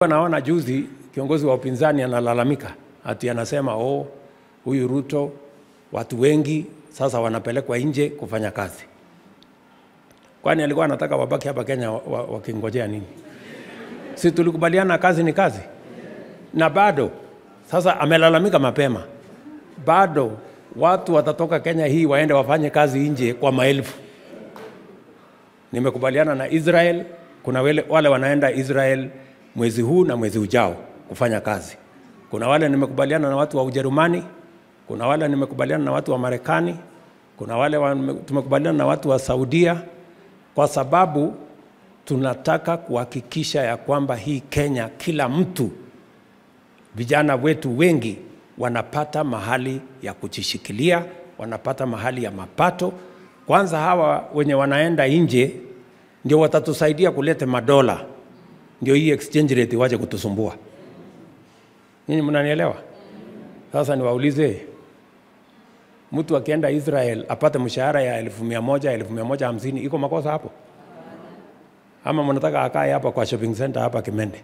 Naona juzi kiongozi wa upinzani analalamika ati anasema oh, huyu Ruto watu wengi sasa wanapelekwa nje kufanya kazi. Kwani alikuwa anataka wabaki hapa Kenya wakingojea wa, wa nini? Si tulikubaliana kazi ni kazi, na bado sasa amelalamika mapema, bado watu watatoka Kenya hii waende wafanye kazi nje kwa maelfu. Nimekubaliana na Israel, kuna wale, wale wanaenda Israel mwezi huu na mwezi ujao kufanya kazi. Kuna wale nimekubaliana na watu wa Ujerumani, kuna wale nimekubaliana na watu wa Marekani, kuna wale wa, tumekubaliana na watu wa Saudia, kwa sababu tunataka kuhakikisha ya kwamba hii Kenya kila mtu, vijana wetu wengi wanapata mahali ya kujishikilia, wanapata mahali ya mapato. Kwanza hawa wenye wanaenda nje ndio watatusaidia kuleta madola, ndio hii exchange rate waje kutusumbua. Nyinyi mnanielewa? Sasa niwaulize, mtu akienda Israel apate mshahara ya elfu mia moja elfu mia moja hamsini iko makosa hapo? Ama mnataka akae hapa kwa shopping center hapa Kimende,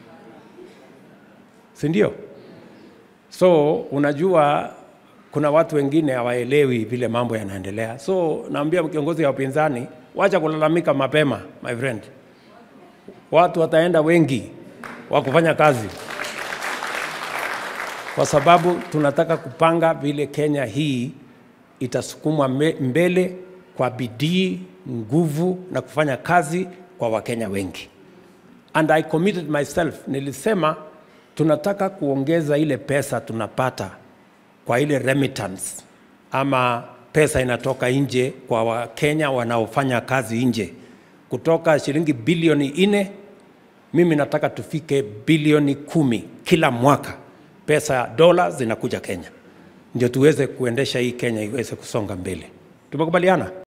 si ndio? So unajua kuna watu wengine hawaelewi vile mambo yanaendelea. So naambia kiongozi wa upinzani, wacha kulalamika mapema, my friend. Watu wataenda wengi wa kufanya kazi, kwa sababu tunataka kupanga vile Kenya hii itasukumwa mbele kwa bidii, nguvu na kufanya kazi kwa Wakenya wengi. And I committed myself, nilisema tunataka kuongeza ile pesa tunapata kwa ile remittance ama pesa inatoka nje kwa Wakenya wanaofanya kazi nje kutoka shilingi bilioni nne, mimi nataka tufike bilioni kumi kila mwaka, pesa dola zinakuja Kenya, ndio tuweze kuendesha hii Kenya iweze kusonga mbele. Tumekubaliana?